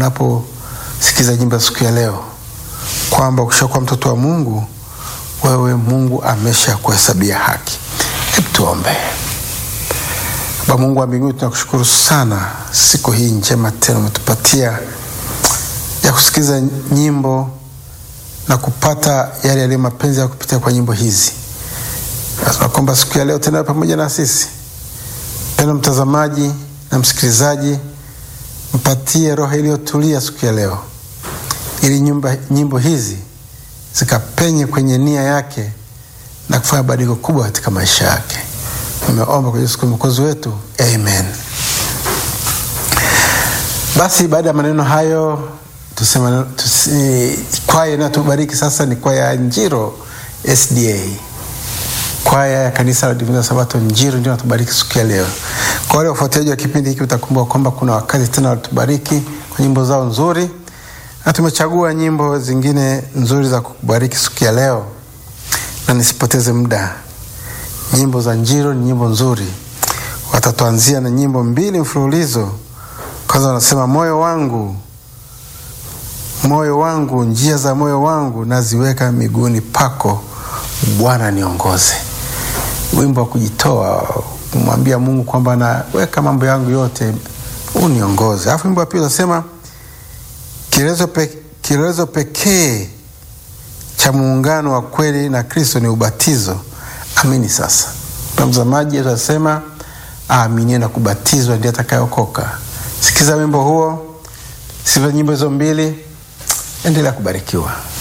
unaposikiza nyimbo siku ya leo kwamba ukishakuwa mtoto wa Mungu, wewe Mungu amesha kuhesabia haki. Hebu tuombe. Baba Mungu wa mbinguni, tunakushukuru sana siku hii njema tena umetupatia ya kusikiliza nyimbo na kupata yale yaliyo mapenzi ya kupitia kwa nyimbo hizi. Tunakuomba siku ya leo tena pamoja na sisi, penda mtazamaji na msikilizaji, mpatie roho iliyotulia siku ya leo, ili nyumba, nyimbo hizi zikapenye kwenye nia yake na kufanya badiliko kubwa katika maisha yake. Nimeomba kwa Yesu mwokozi wetu, amen. Basi baada ya maneno hayo tusema tusi, kwaya inayotubariki sasa ni kwaya ya Njiro SDA, kwaya ya kanisa la Divina Sabato Njiro ndio natubariki siku ya leo. Kwa wale wafuatiliaji wa kipindi hiki, utakumbuka kwamba kuna wakati tena walitubariki kwa nyimbo zao nzuri, na tumechagua nyimbo zingine nzuri za kukubariki siku ya leo, na nisipoteze muda, nyimbo za Njiro ni nyimbo nzuri. Watatuanzia na nyimbo mbili mfululizo. Kwanza wanasema moyo wangu moyo wangu, njia za moyo wangu naziweka miguuni pako, Bwana niongoze. Wimbo wa kujitoa, kumwambia Mungu kwamba naweka mambo yangu yote, uniongoze. Alafu wimbo wa pili unasema kielelezo pe, kielelezo pekee cha muungano wa kweli na Kristo ni ubatizo. Amini sasa, mtazamaji atasema aaminie na kubatizwa ndiye atakayeokoka. Sikiza wimbo huo, sikiza nyimbo hizo mbili. Endelea kubarikiwa.